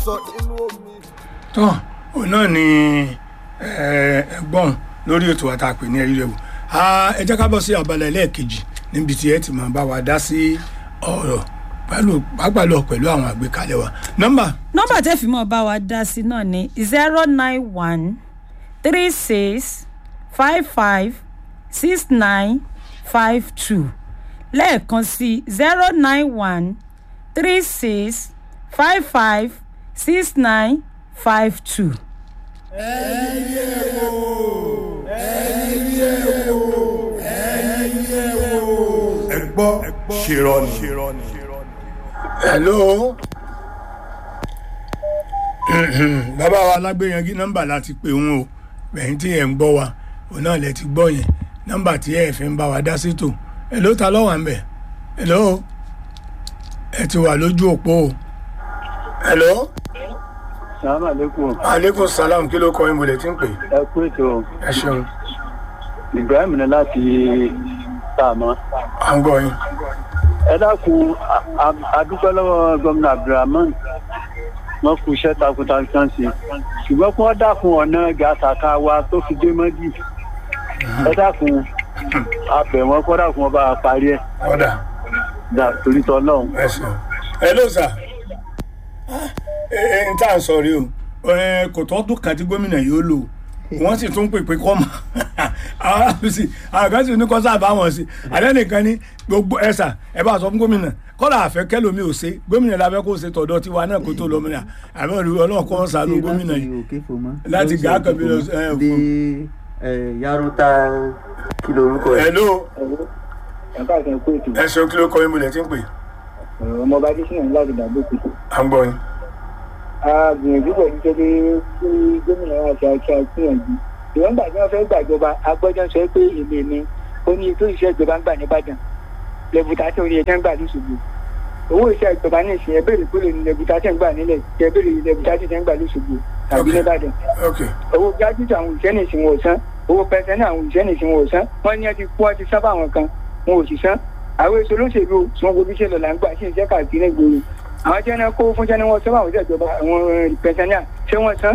sọ nínú omi. tó òun náà ni ẹgbọ́n lórí ètò àtàpè ní ẹ̀rí rẹ̀ wò ẹ jẹ́ ká bọ́ sí abala ẹlẹ́ẹ̀kejì níbi tí ẹ ti máa bá wa dá sí ọ̀rọ̀ pàápàá lọ pẹ̀lú àwọn àgbékalẹ̀ wa nọ́mbà. nọ́mbà tẹ́ fi mọ́ bá wa dá sí náà ni zero nine one three six five five six nine five two lẹ́ẹ̀kan sí zero nine one three six five five six nine five two. ẹ gbọ́ ṣèrọ̀nì. hello bàbá wa alágbèyànjú nọ́mbà láti pè wọn o bẹ̀yìn tí ẹ̀ ń gbọ́ wa òun náà lẹ ti gbọ́ yẹn nọ́mbà tí ẹ̀ fi ń bá wa dá sétò hello ta lọ́wọ́ ń bẹ̀ hello ẹ ti wà lójú òpó o hello salaam aleykum aleykum salam kí ló kọ yín bolẹ̀ tí ń pè ẹ kú ètò ẹ ṣeun ibrahim ní láti tààmọ́ à ń gbọ́ yín ẹ dákun a- a- adúpẹ́ lọ́wọ́ gómìnà abdulrahman wọ́n kú iṣẹ́ takuntakun sí ṣùgbọ́n kí wọ́n dákun ọ̀nà gàtàkà wa tó fi dé mọ́dì ẹ dákun abẹ̀ wọn kọ́ dákun ọba parí ẹ̀ ọ̀dà dà torí tọ́ náà. ẹ ṣeun hello sir ẹ ẹ n tá à ń sọ rí o ẹ kò tọ́dún kan tí gómìnà yóò lò wọ́n sì tún pèpè kọ́ mọ́ àwọn àbùsí àwọn kan sì ní kọ́ sáà bá wọn sí àlẹ́ nìkan ní gbogbo ẹ sà ẹ bá sọ fún gómìnà kọ́lá àfẹ́ kẹlòmí ò ṣe gómìnà lábẹ́ kó ṣe tọ̀dọ̀ tiwa náà kó tó lọ mìíràn àmọ́ ìlú ọlọ́run kọ́ sànú gómìnà yìí òkè fòmọ. Láti gàá kan bí lọ sí- ẹ, dé ẹ, yaruta kí lorúkọ ẹ. hello ẹ káàkiri kú ètò ẹ ṣeun kí ló kọ yín bolẹ̀ tí ń pè ọmọ ọba adésínà ní láti dàgbò kù. à ń gbọ́ yín a gbìyànjú pẹ̀lú pé kí gómìnà wa ṣe àṣà gbìyànjú ìwọ̀n gbà tí wọ́n fẹ́ gbàjọba agbọ́jọ́ sọ pé èmi mi ó ní ètò iṣẹ́ ìjọba ń gbà nìbàdàn lẹ́bùtà tí orí ẹ̀jẹ̀ ń gbà lóṣogbo owó iṣẹ́ ìjọba ní ìsìn ẹ̀bẹ̀rẹ̀ kó lè ní lẹ́bùtà tí ń gbà nílẹ̀ ẹ̀bẹ̀rẹ̀ lẹ́bùtà tí ń gbà lóṣogbo tàbí Ok. nìbàdàn ok owó gájútù àwọn òṣìṣẹ́ ní ìsìn wọn ò san owó pẹ̀sẹ̀ ní àwọn òṣìṣẹ́ ní ìsìn wọn ò san wọ́n ní ẹ ti kú ọ ti sábà àwọn kan wọn ò sì san àwọn èso olóṣèlú sún gbogbo iṣẹ́ lọ là ń gbà sí iṣẹ́ káàkiri gbòòrò àwọn tí wọn kó fún sẹ́ni wọn sábà àwọn ìjọba àwọn pẹ̀sẹ̀ ní à ṣé wọ́n san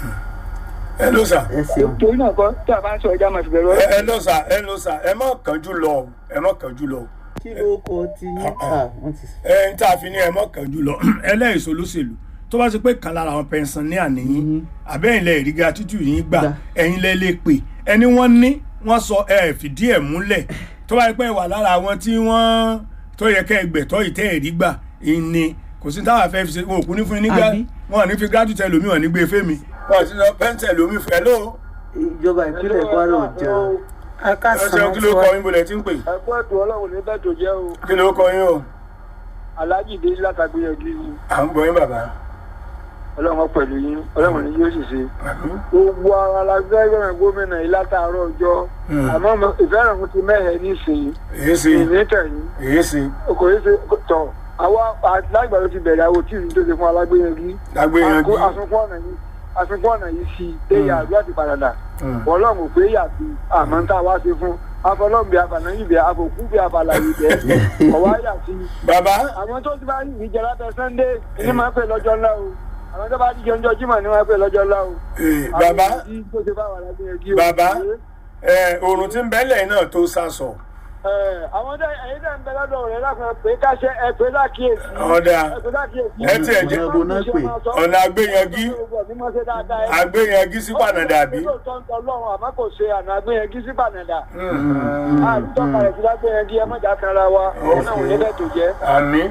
hello sir ẹ ṣeun. torí náà kọ́ tó a bá ń sọ ẹja máa fi bẹ̀rù ẹ ọ̀rọ̀ hello sir hello sir ẹ má kánjú lọ o ẹ má kánjú lọ o. kí ló kọ ti ní. ah wọ́n ti. ẹ ń tá a fi ní ẹ mọ́ kàn jùlọ ẹlẹ́yìísọ olóṣèlú tó bá ṣe pé kan lára àwọn pẹ̀nsán ní àníyìn àbẹ́yìn lẹ ìríga tútù yín gbà Gbà. ẹ̀yin lẹ lè pè ẹni wọ́n ní wọ́n sọ ẹ fìdí ẹ̀ múlẹ̀ tó bá yẹ pé wà lára àwọn tí wọ́n tó yẹ kẹ́ ẹgbẹ̀tọ́ ìtẹ́ ẹ̀rí gbà ìní kò sí táwọn afẹ́ fi ṣe wọn ò kú ní fún yín nígbà Àbí? wọn ò ní fi gratitude ẹlòmíì wọn ò ní gbé fẹ́mi wọn ò sí lọ pẹ́ńtẹ̀ ẹlòmíì fẹ́ ló ìjọba ìpínlẹ̀ kwara ò jẹun. ẹ ṣeun kí ló kọ yín bolẹ̀ tí ń pè ẹ̀kọ́ ètò ọlọ́run ní bẹ́ẹ̀ tó jẹ́ o kí ló kọ yín o aláàjì dé látàgbéyànjú yìí à ń gbọ́ yín bàbá ọlọ́run pẹ̀lú yín ọlọ́run ní yóò sì ṣe gbogbo ara la fẹ́ yọ̀rọ̀ gómìnà yìí látàárọ̀ ọjọ́ Hmm. àmọ́ mo- ìfẹ́ràn mo ti mẹ́hẹ̀ẹ́ nísìnyí èyí sí ìnítẹ̀yìn èyí sí kò yẹ ṣe tọ̀ àwa lágbà ló ti bẹ̀rẹ̀ àwọn tí ìlú tó ṣe fún alágbéyànjú lágbéyanjú àsunkún ọ̀nà yìí àsunkún ọ̀nà yìí sí déyà àdúrà ti padà dà Hmm. ọlọ́run ò pé yàtí àmọ́ ń tá a wá ṣe fún afọlọ́ọ̀bì abànáyìnbẹ̀ àbòkú bí abàlàyé bẹ́ẹ̀ ọ̀wá yàtí bàbá àwọn tó ti bá rí ìjẹ lábẹ́ sunday ní máa ń pè lọ́jọ́ ńlá o àwọn tó bá rí jẹun jọ jímọ̀ ní máa ń pè lọ́jọ́ ńlá o. Eh, bàbá Àwọn èyí tó ṣe báwa lágbóyè bàbá ẹ oòrùn tí ń bẹ́lẹ̀ náà tó sásọ àwọn tó ẹ̀yin náà ń bẹ lọ́dọ̀ rẹ̀ lákàn pé káṣẹ ẹ pé lákìyèsí. ọ̀dà ẹ pé lákìyèsí. ẹ tiẹ̀ jẹ́- ọ̀nà ìbò náà pè. ọ̀nà àgbéyanjú àgbéyanjú sí pànàdà bí. lóòótọ́ ń tọ́ lọ́run àmọ́ kò ṣe àná àgbéyanjú sí pànàdà. àlùtọ́ kalẹ̀ sí lágbéyanjú ẹ mọ̀jà kanra wa òun náà ò ní bẹ́ẹ̀ tó jẹ́. àmì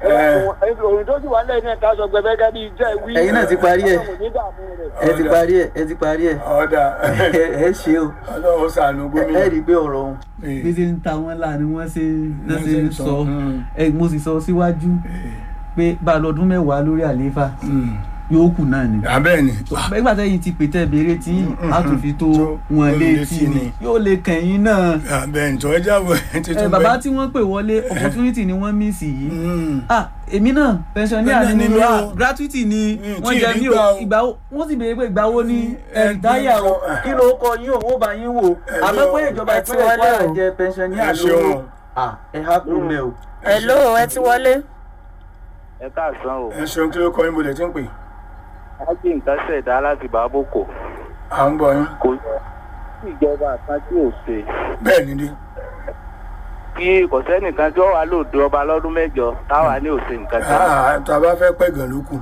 òrùn tó sì wà lẹ́yìn náà ká sọ gbẹgbẹ́ gẹ́gẹ́ bí jẹ́ wí. Ẹ̀yin náà ti parí ẹ̀. Ọlọ́run ò ní dààmú rẹ̀. ẹ ti parí ẹ ẹ ti parí ẹ. ọ̀dà ẹ ẹ ṣe o. ọlọ́run sànù ẹ gómìnà. ẹ rí i pé ọ̀rọ̀ ọ̀hún Eh. bí ṣe ń ta wọ́n là ni wọ́n ṣe náà Wọ́n ṣe ṣe ń ń sọ, sọ mm. ẹ mo sì sọ síwájú pé bá a lọ́dún mẹ́wàá lórí àlééfà Mm. yóò kù náà ni. abẹ́ ni nígbà tẹ́yìn ti pètè béèrè tí Mm, a tún fi tó tó wọn wọn létí létí ni ni. yóò lè kẹ̀yìn náà. abẹ́ ní tọ́ ẹja wọ ẹ ti ẹ tún bàbá bẹ́ẹ̀. tí wọ́n pè wọlé opportunity ni wọ́n mísì yìí. Mm. ah èmi náà pensioner Pensioner ni ni mi mí ah o. gratuity ni Mm, wọ́n tí jẹ ì mí rí gbà o o. ìgbà wo wọ́n sì béèrè pé ìgbà wo ni ẹ ẹ̀dáyà o gbà. kí ló kọ yín o wọ́n bá yín wò àmọ́ pé ìjọba ẹ ti ìpínlẹ̀ wọlé kwara o. jẹ pensioner ẹ ṣeun lówó o. ah ẹ há kú mẹ́ o. hello ẹ ti wọlé. ẹ káàsán o ẹ ṣeun kí ló kọ yín bolẹ̀ tí ń pè. á gbé nǹkan ṣẹ̀dá láti bàbókò à ń gbọ́ yín kò sí ìjọba kan tí ò ṣe bẹ́ẹ̀ ni dé kí kò sẹ́nìkan tí ó wà lóde ọba lọ́dún mẹ́jọ táwa ní òsè nǹkan kan Ah, tá a bá fẹ́ pẹ́ gan ló kù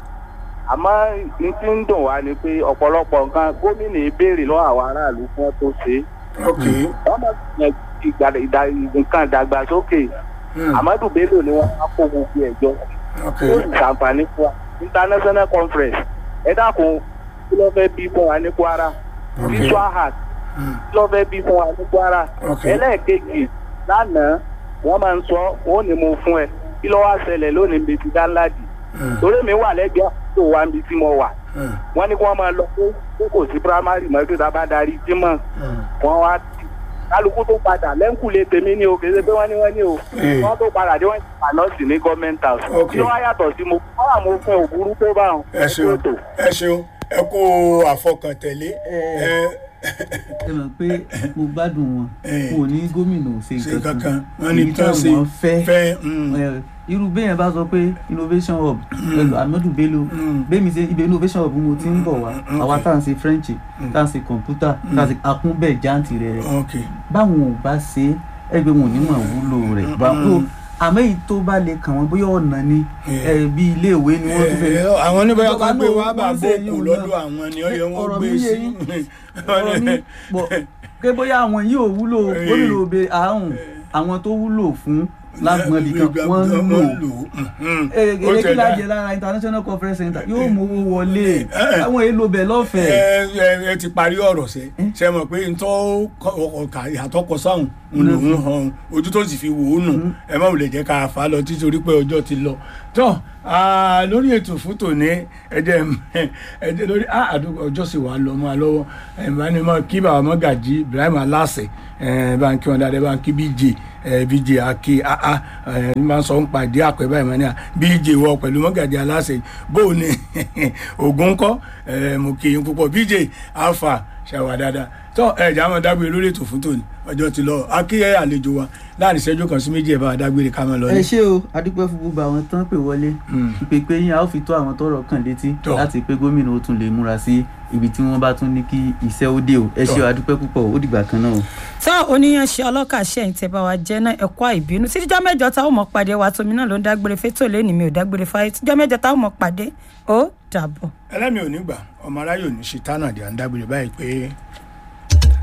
àmọ́ ní tí ń dùn wá ni pé ọ̀pọ̀lọpọ̀ nǹkan gómìnà ìbéèrè lọ́wọ́ àwọn aráàlú fún ọ tó ṣe é ok wọ́n mọ̀ sí ìgbà- ìdá- nǹkan ìdàgbàsókè Hmm, amadu bello ni wọ́n á kó gbogbo ẹ̀jọ́ ok ó sì ṣàǹfààní fún wa international conference ẹ dákun kí ló fẹ́ bí fún wa ní kwara Ok. visual art Hmm, kí ló fẹ́ bí fún wa ní kwara Ok. ẹlẹ́ẹ̀kejì lánàá wọ́n máa ń sọ wọ́n ní mo fún ẹ kí ló wá ṣẹlẹ̀ lónìí bèbí dáńláàdì hmm, torí mi wà lẹ́gbẹ̀ẹ́ tó wà níbi tí mo wà hmm, wọ́n ní kí wọ́n máa lọ pé pé kò sí primary mọ́ pé tá a bá darí jímọ̀ hmm. wọ́n wá tì kálukú tó padà lẹ́ńkùlé tèmi ní o kì í ṣe pé wọ́n ní wọ́n ní o Eh. wọ́n tó padà dé wọ́n ti pàlọ́ọ̀sì ní government house Ok. kí ló wá yàtọ̀ sí mo wọ́n wà mo fún òbúrú tó bá wọn. ẹ ṣeun ẹ ṣeun ẹ kó àfọkàntẹ̀lé ẹ ẹ mọ̀ pé mo gbádùn wọn Eh. mo ní gómìnà ò ṣe ṣe nǹkan kankan kan wọn ní Èyí tán ṣe táwọn fẹ́ fẹ́ mm, Eh, irú bẹ́yẹn bá sọ pé innovation hub pẹ̀lú amadu bello Mm. bẹ́ẹ̀mi ṣe ibẹ̀ innovation hub mo ti ń bọ̀ wá Mm, àwa okay. tá à ń ṣe french tá à ń ṣe computer tá à ń ṣe akúnbẹ̀ jáǹtì rẹ̀ rẹ̀ ok báwọn ò bá ṣe é ẹgbẹ́ wọn ò ní mọ̀ wúlò rẹ̀ báwo àmọ́ èyí tó bá lè kàn wọ́n bóyá ọ̀nà ni Yeah. eh, bí iléèwé ni wọ́n tún fẹ́ Eh, àwọn oníbẹ̀rẹ̀ Ìjọba kan gbé náà wá bá wọ́n ṣe bókù yín lọ́dọ̀ náà. àwọn ni ọyẹ wọn Ọ̀rọ̀ gbé mi yé sí yín. ọ̀rọ̀ mi pọ̀ pé bóyá àwọn yìí ò wúlò Eh. gómìnà òbe àrùn àwọn tó wúlò fún lágbọ̀n ibìkan wọ́n ń lò èrè kí lájẹ lára international conference center yóò mówó wọlé Eh. àwọn èèlò bẹ̀ lọ́fẹ̀ẹ́. ẹ ẹ ti parí ọ̀rọ̀ sẹ́ ṣe mọ̀ pé ntọ́ ọkà àtọkọ sáhùn ń lò ń hàn ojú tó sì fi wò ó nù ẹ má wulẹ̀ jẹ́ ká fà á lọ títí orí pé ọjọ́ ti lọ tọ́ ah, lórí ètò fún tòní ẹ̀jẹ̀ ẹ̀jẹ̀ lórí ah, àdúgbò ọjọ́ sì wà lọ mọ́ a lọ́wọ́ ẹ̀ bá ní mọ́ kí bàbá mọ́gàjì Ibrahim Aláṣẹ ẹ̀ bá ń kí wọn dáadáa bá ń kí BJ ẹ̀ BJ Aki aa ẹ̀ ní máa ń sọ ń pàdé àpẹ báyìí mọ́ ní à BJ wọ pẹ̀lú mọ́gàjì Aláṣẹ bó o ní ògùn kọ́ ẹ̀ mo kì í púpọ̀ BJ Alpha ṣàwà dáadáa tọ́ ẹ̀ jà máa dágbére lórí ètò fún tòní ọjọ́ ti lọ akíyẹ àlejò wa láàrin ìṣẹ́jú kan sí méjì ẹ̀ bá wa dágbére ká máa lọ ẹ ní. ṣé o adúpẹ́ fún gbogbo àwọn tán pè wọlé ìpèpè yín a ó fi tó àwọn tọrọ kàn létí Tọ́. láti pé gómìnà ó tún lè múra sí ibi tí wọ́n bá tún ní kí iṣẹ́ ó dé o ẹ ṣé o adúpẹ́ púpọ̀ ó dìgbà kan náà o. tá oníyanṣẹ́ ọlọ́kà ṣẹ́yìn tẹ́ bá wa jẹ́ náà ẹ̀kọ́ àìbínú títijọ́ mẹ́jọ táwọn mọ̀ pàdé wa tómi náà ló ń dágbére fétò lẹ́nu mi ò dágbére fáyé títijọ́ mẹ́jọ táwọn mọ̀ pàdé ó dàbọ̀. ẹlẹ́mi ò ní gbà ọmọ aráyò ní ṣe tánà dé à ń dágbére báyìí pé